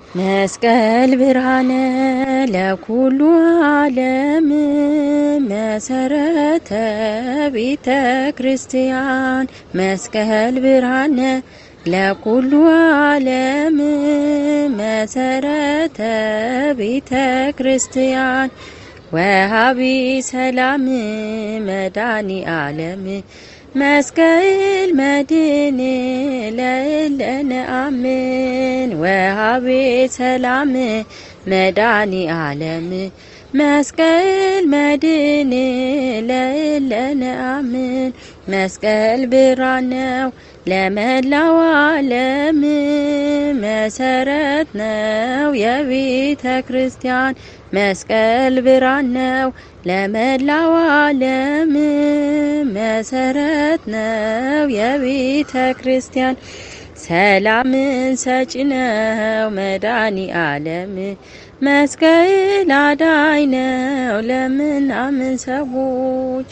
መስቀል ብርሃነ ለኩሉ ዓለም መሰረተ ቤተ ክርስቲያን መስቀል ብርሃነ ለኩሉ ዓለም መሰረተ ቤተ ክርስቲያን ወሃቢ ሰላም መዳኒ ዓለም መስቀል መድን ለእለነ አምን ወሃቤ ሰላም መዳኒ ዓለም መስቀል መድን ለእለነ አምን መስቀል ብርሃን ነው ለመላው ዓለም መሰረት ነው የቤተ ክርስቲያን መስቀል ብርሃን ነው ለመላው ዓለም መሰረት ነው የቤተ ክርስቲያን ሰላምን ሰጪ ነው መድኃኒ ዓለም መስቀል አዳኝ ነው ለምናምን ሰዎች